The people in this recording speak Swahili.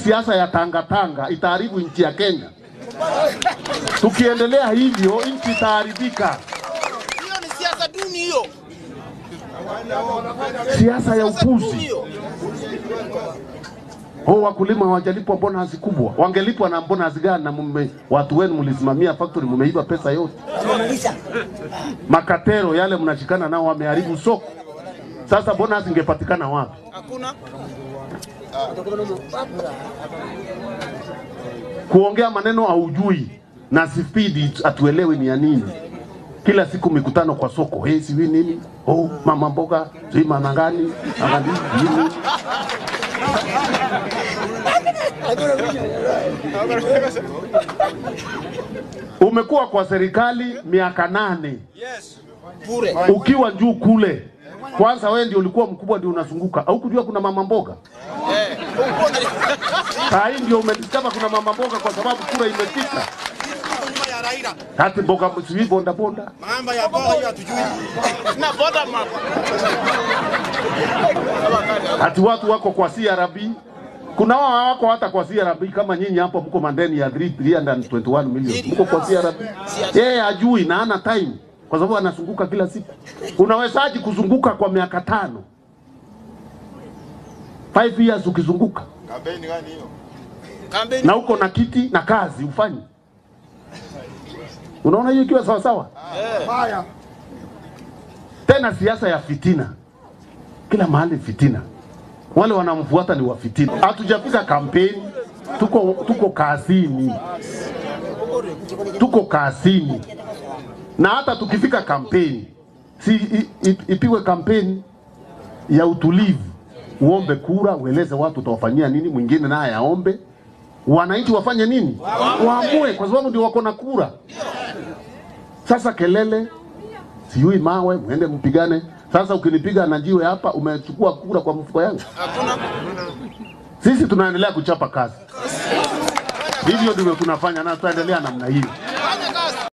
siasa ya tangatanga itaharibu nchi ya Kenya. Tukiendelea hivyo, nchi itaharibika. Hiyo ni siasa duni hiyo. Siasa ya Siasa duni upuzi. hiyo. Oh, wakulima hawajalipwa bonus kubwa, wangelipwa na bonus gani? Na mume, watu wenu mlisimamia factory, mumeiba pesa yote. Makatero yale mnashikana nao wameharibu soko. Sasa bonus ingepatikana wapi? Hakuna. Kuongea maneno haujui na spidi atuelewi ni ya nini. Kila siku mikutano kwa soko, hey, siwi nini, oh, mama mboga, sijui mama gani, mama nini. Umekuwa kwa serikali miaka nane Yes. Bure. ukiwa juu kule. Kwanza wewe ndio ulikuwa mkubwa, ndio unazunguka, au kujua kuna mama mboga. Eh. Saa hii ndio umediscover kuna mama mboga, kwa sababu kura imefika. Nyuma ya Raila. Hati mboga sijui bonda bonda, Mambo ya boga hiyo hatujui. Na boda map. hati watu wako kwa CRB. Kuna wao hawako hata kwa CRB kama nyinyi hapo mko mandeni ya 3 321 million. Mko kwa CRB. Yeye hajui na hana time kwa sababu anazunguka kila siku. Unawezaje kuzunguka kwa miaka tano? 5 years ukizunguka Kampeni gani hiyo? Kampeni. na uko na kiti na kazi ufanye. Unaona hiyo ikiwa sawa sawa? Tena siasa ya fitina, kila mahali fitina, wale wanamfuata ni wa fitina. Hatujafika kampeni, tuko tuko kazini, tuko kazini, na hata tukifika kampeni si i- i- ipigwe kampeni ya utulivu, uombe kura, ueleze watu utawafanyia nini, mwingine naye aombe, wananchi wafanye nini, waamue, kwa sababu ndio wako na kura. Sasa kelele sijui mawe, mwende mpigane. Sasa ukinipiga na jiwe hapa, umechukua kura kwa mfuko yangu. Hakuna. Sisi tunaendelea kuchapa kazi, hivyo ndivyo tunafanya na tutaendelea namna hiyo.